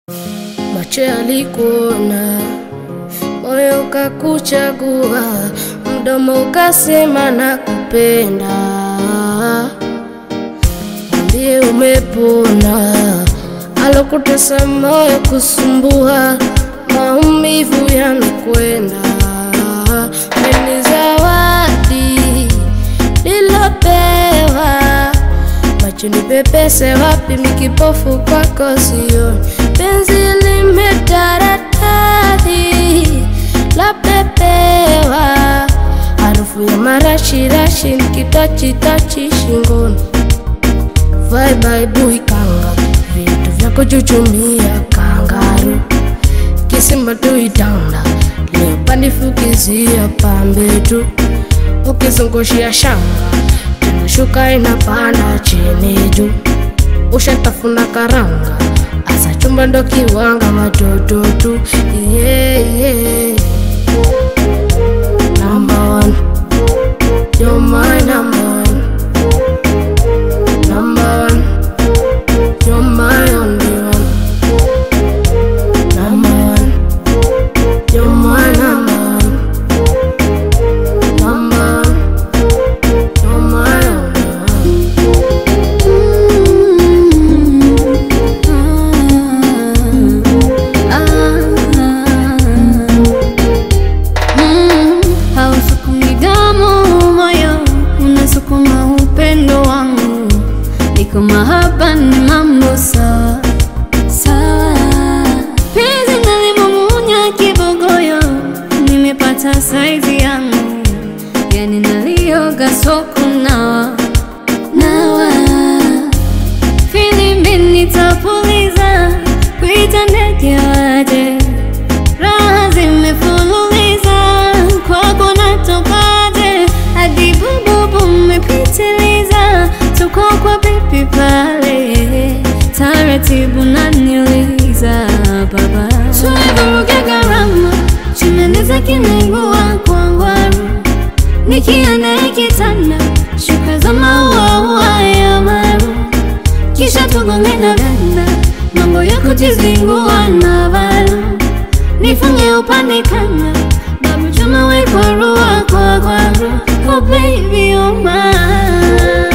macho yalikuona, moyo ukakuchagua, mdomo ukasema nakupenda. Mwambie umepona, alokutesa moyo kusumbua, maumivu yanakwenda. Ni zawadi nilopewa, macho nipepese wapi, mikipofu kwako sioni, penzi limetaradadi la pepewa, harufu ya marashirashi nikitachitachi shingoni Vai baibui kanga vitu vya kuchuchumia kangaru kisima tuitanda leo pandifukizia pambe tu ukizungushia shanga tunashuka inapanda chini juu ushatafuna karanga asa chumba ndo kiwanga watoto tu yeah, yeah. Number one. You're my number one. Number one, you're my only one. Number one, you're my number one. Number one, you're my only Hausukumi damu moyo, unasukuma upendo wangu, iko mahaba ni mambo sawa sawa. Penzi nalimumunya kibogoyo, nimepata saizi yangu, yani nalioga soko nawa nawa filimbi nitapuliza, kuita ndege waje raha zimefululiza kwako natokaje hadi bububu mmepitiliza tuko kwa pipi pale taratibu naniliza baba tulivuruga gharama chunaniza kinaigua kwangwaru nikienda ikitanda shuka za mauaua ya maru kisha tugonge na ganda mambo ya kujizingua na valu nifunge upande kanga babu chuma we kwa rua kwa kwaru oh baby oh my